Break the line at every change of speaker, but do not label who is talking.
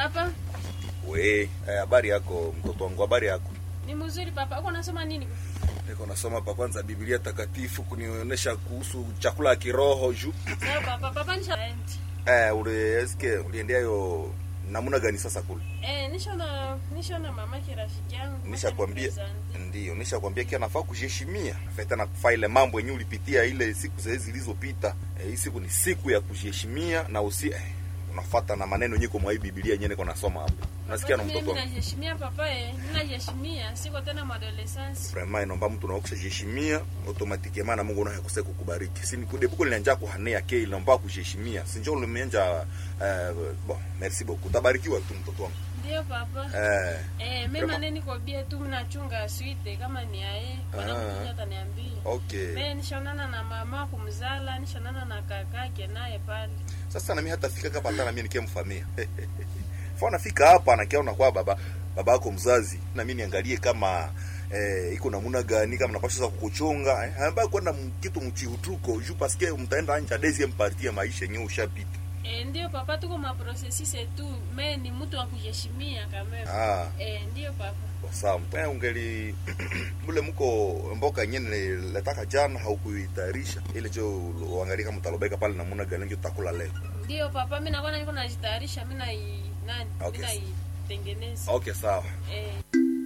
Papa,
We, eh, habari yako mtoto wangu, habari yako?
ni mzuri papa. Uko nasoma nini?
Niko nasoma pa kwanza Biblia takatifu kunionyesha kuhusu chakula ya kiroho juu.
Sawa papa, papa nisha
Eh, ule eske uliendea yo namuna gani sasa kule?
Eh, nishona nishona mama ki rafiki yangu.
Nishakwambia
Asante.
ndio, nishakwambia kia nafaa kujiheshimia. Nafaa na kufaa ile mambo yenyewe ulipitia ile siku zile zilizopita. Eh, hii siku ni siku ya kujiheshimia na usi eh, unafuata na maneno yenyewe kwa hii Biblia yenyewe niko nasoma hapo. Unasikia na
Papa,
mtoto
mimi
wangu?
najiheshimia papa eh. Ninajiheshimia. Siko tena madolescence.
Vraiment inaomba mtu na kujiheshimia automatiquement na Mungu naye akose kukubariki. Si nikudebuko linanja kuhanea ke inaomba kujiheshimia. Si njoo ulimenja eh, bon, merci beaucoup. Tabarikiwa tu mtoto wangu.
Ndio papa.
Eh,
Eh, mimi
Vraiment.
maneni kwa bia tu mnachunga suite kama ni aye. Bwana
Ah.
mmoja ataniambia.
okay.
Mimi nishonana na mama kumzala, nishonana na kakake naye pale.
Sasa na mimi hata fika kapa hata na mimi nikiamfamia. Fa nafika hapa nakiona kwa baba baba yako mzazi na mimi niangalie kama eh, iko namuna gani kama napasha za kukuchunga eh, ambaye kwenda m- kitu mchihutuko juu paske mtaenda anja deuxième partie ya maisha yenyewe ushapita.
Eh, ndio papa, tuko maprocessus tu. Mimi ni mtu wa kujiheshimia kama.
Ah,
Eh, ndio papa.
sawa. Mpe ungeli mule mko mboka yenyewe letaka jana haukuitayarisha ile jo uangalie kama utalobeka pale namuna gani ndio utakula leo.
Ndio papa, mimi nakuwa niko najitayarisha, mimi na nani?
Okay.
Mimi naitengeneza.
Okay, sawa.
Eh.